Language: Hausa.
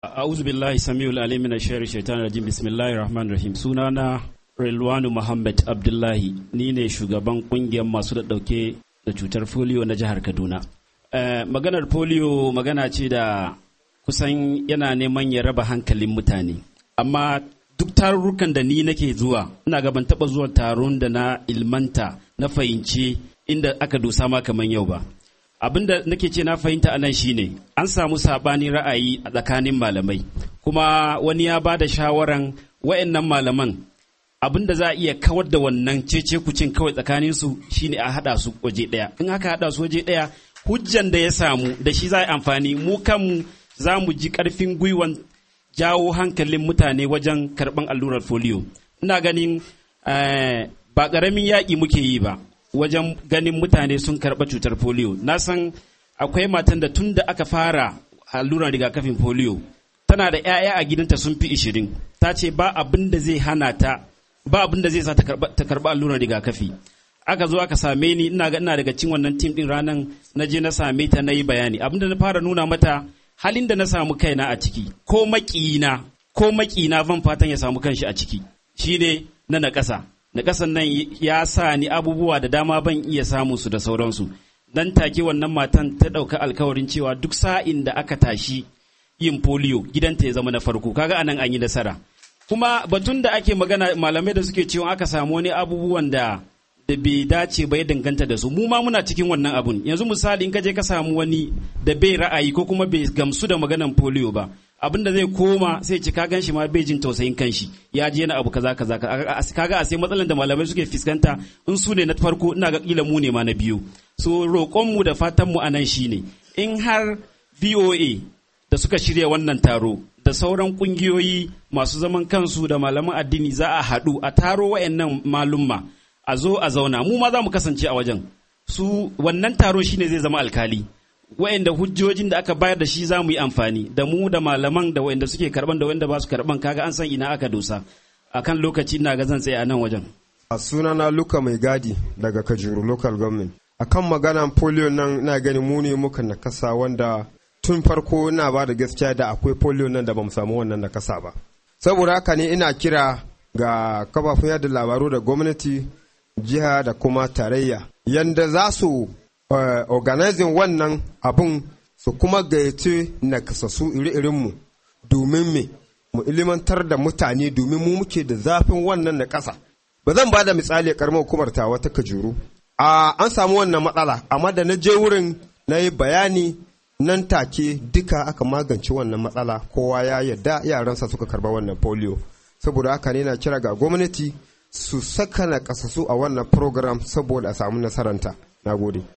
A'udhu billahi samiul alim min ash shaitanir rajim bismillahir rahmanir rahim sunana Rilwanu Muhammad Abdullahi ni ne shugaban kungiyar masu da dauke da cutar polio na jihar Kaduna. Uh, maganar polio magana ce da kusan yana neman ya raba hankalin mutane amma duk tarurrukan da ni nake zuwa ina ga ban taba zuwa taron da na ilmanta na fahimci inda aka dosa ma kamar yau ba abin da nake ce na fahimta a nan shine an samu sabanin ra'ayi a tsakanin malamai kuma wani ya ba da shawaran wayannan malaman abin da za a iya kawar da wannan cece kucin kawai tsakanin su shine a hada su waje daya in aka hada su waje daya hujjan da ya samu da shi za a amfani mu kanmu za mu ji karfin gwiwan jawo hankalin mutane wajen karban allurar folio ina ganin ba ƙaramin yaƙi muke yi ba wajen ganin mutane sun karɓa cutar polio na san akwai matan da tun da aka fara allurar rigakafin polio tana da 'ya'ya a gidanta sun fi ishirin ta ce ba abin da zai hana ta ba abin da zai sa ta karɓa allurar rigakafi aka zo aka same ni ina ga ina daga cin wannan tim din ranan na je na same ta na yi bayani abin da na fara nuna mata halin da na samu kaina a ciki ko maƙina ko maƙina ban fatan ya samu kanshi a ciki shine na naƙasa na ƙasan nan ya sa ni abubuwa da dama ban iya samu su da sauransu dan take wannan matan ta ɗauka alkawarin cewa duk sa'in da aka tashi yin polio gidanta ya zama na farko kaga anan an yi nasara kuma batun da ake magana malamai da suke cewa aka samu wani abubuwan da da bai dace ba ya danganta da su mu ma muna cikin wannan abun yanzu misali in ka je ka samu wani da bai ra'ayi ko kuma bai gamsu da maganan polio ba abin da zai koma sai ci ka gan shi ma bai jin tausayin kanshi ya je na abu kaza kaza kaga a sai matsalan da malamai suke fuskanta in su ne na farko ina ga kila mu ne ma na biyu so roƙon mu da fatan mu anan shine in har VOA da suka shirya wannan taro da sauran kungiyoyi masu zaman kansu da malaman addini za a haɗu a taro wayannan malumma a zo a zauna mu ma za mu kasance a wajen su wannan taro shine zai zama alkali wa'anda hujjojin da aka bayar da shi za mu yi amfani da mu da malaman da wa'anda suke karban da wa'anda ba su karban kaga an san ina aka dosa akan lokaci ina ga zan tsaye a nan wajen a sunana luka mai gadi daga kajuru local government akan maganan polio nan na gani mu ne muka nakasa wanda tun farko ina ba da gaskiya da akwai polio nan da bamu samu wannan nakasa ba saboda haka ne ina kira ga kafafun yada labaru da gwamnati jiha da kuma tarayya yanda za su Uh, organizing wannan abun su kuma gayyace nakasassu iri-irinmu domin me mu ilimantar da mutane domin mu muke da zafin wannan na ƙasa ba zan ba da misali karamar hukumar ta wata kajuru a an samu wannan matsala amma da na je wurin na yi bayani nan take duka aka magance wannan matsala kowa ya yadda yaransa suka karba wannan polio saboda haka ne na kira ga gwamnati su saka na kasasu a wannan program saboda a samu nasaranta na gode